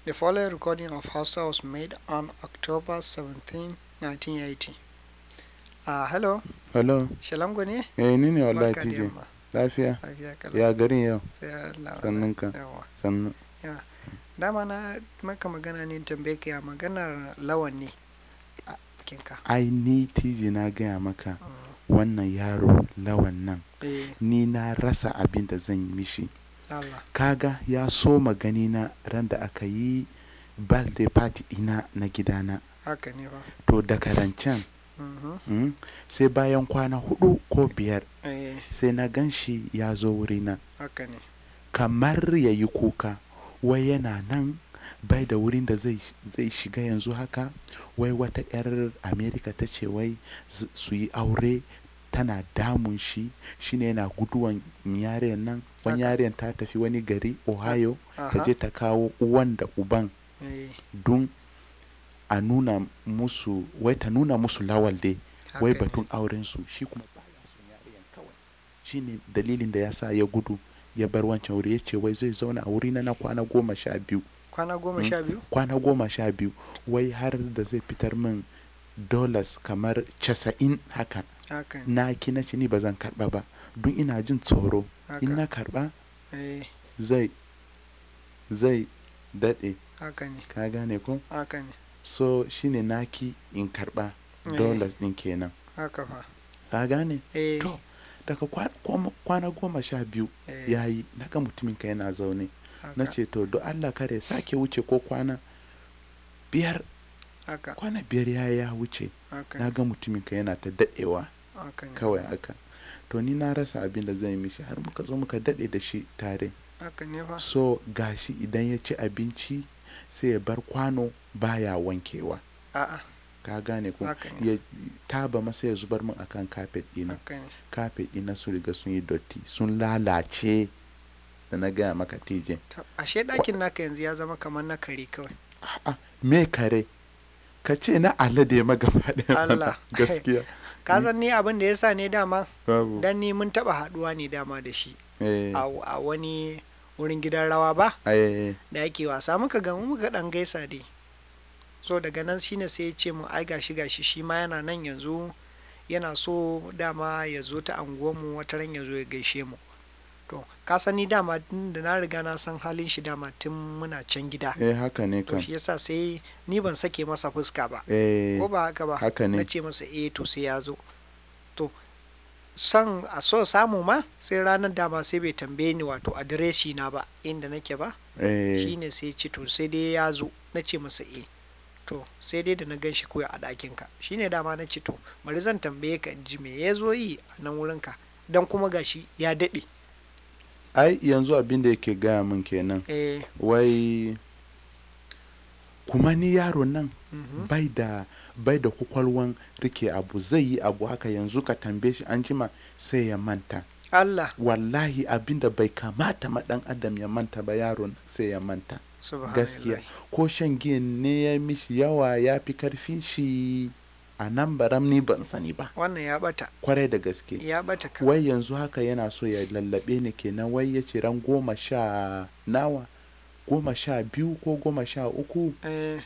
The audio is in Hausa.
The following recording of Hausa was made on October 17, 1980. Ah, hello, Hello. Shalango ne? Eh ni ne wallahi Barka da TJ. yamma. Lafiya? Lafiya kalau. Ya garin yau? Sai Allah. Sannun ka. Yawa. Sannu. Dama na maka magana ne tambaye ka ya maganar lawan ne a kinka. Ai ni TJ na gaya maka Mm. wannan yaro lawan nan. Eh, Ni na rasa abin da zan yi mishi. Allah. Kaga ya so magani na ran da aka yi birthday party ina na gidana. Haka ne ba. To daga rancen Mhm. mm, sai bayan kwana hudu ko biyar Eh, sai na gan shi ya zo wurina. haka ne. kamar ya yi kuka wai yana nan bai da wurin da zai, zai shiga yanzu haka wai wata 'yar amerika ta ce wai z- su yi aure tana damun shi shine yana guduwan yaren nan wani Haka. yaren ta tafi wani gari ohio ta Aha. je ta kawo uwan da uban Eh, don a nuna musu wai ta nuna musu lawal dai wai haka ne. batun aurensu shi kuma baya son yariyan kawai shine dalilin da ya sa ya gudu ya bar wancan wuri ya ce wai zai zauna a wuri na na kwana goma sha biyu Kwana goma Mm. sha biyu? kwana goma sha biyu wai har da zai fitar min dollars kamar casa'in haka Haka ne. na ki na ce ni ba zan karba ba don ina jin tsoro in Haka. na karba Eh, zai zai daɗe haka ne. ka gane ko Haka ne. so shine naki in karba Eh. dollars din kenan Haka fa. ka gane Eh, to daga kwa- kwana- kwana goma sha biyu eh, ya yi naga mutumin ka yana zaune na haka. ce to do Allah kare sake wuce ko kwana biyar Haka. kwana biyar ya ya wuce Haka na ne. ga mutumin ka yana ta daɗewa Haka ne. kawai haka to ni na rasa abin da zan yi mishi har muka zo muka daɗe da shi tare Haka ne fa. so gashi idan ya ci abinci sai ya bar kwano baya wankewa A'a, ka gane ko haka ne. ya taba masa ya zubar min akan kafet ɗina Haka ne. kafet ɗina sun riga sun yi dotti sun lalace da na gaya maka tije Ta- Ashe ɗakin naka yanzu ya zama kamar na kare kawai. A'a, me kare ka ce na alade ma gaba ɗaya mana. Allah. gaskiya Ka san ni abin da ya sa ne dama babu dan ni mun taɓa haɗuwa ne dama da shi eh a a wani wurin gidan rawa ba eh da ake wasa muka gamu muka ɗan gaisa dai. So daga nan shine sai ya ce mu ai gashi gashi shi ma yana nan yanzu yana so dama ya zo ta anguwanmu wata ran ya zo ya gaishe mu. To, ka san ni dama tun da na riga na san halin shi dama tun muna can gida. eh haka ne To kan shi yasa sai ni ban sake masa fuska ba. eh ko ba haka ba haka na ne ce masa eh to sai ya zo to son a so samu ma sai ranar dama sai bai tambaye ni wato adireshi na ba inda nake ba eh shine sai ce to sai dai ya zo na ce masa eh to sai dai da na gan shi koya a ɗakin ka shine dama na ce to bari zan tambaye ka in ji me ya zo yi a nan wurin ka dan kuma gashi ya daɗe ai yanzu abin da yake gaya min kenan eh wai kuma ni yaro nan mhm, bai da bai da kwakwalwan rike abu zai yi abu haka yanzu ka tambaye shi an jima sai ya manta Allah wallahi abin da bai kamata ma dan adam ya manta ba yaro nan sai ya manta gaskiya subhanallah ko shan giyan ne ya mishi yawa ya fi karfin shi a nan baram ni ban sani ba wannan ya bata kwarai da gaske ya bata ka wai yanzu haka yana so ya lallabe ni kenan wai ya ce ran goma sha nawa goma sha biyu ko goma sha uku eh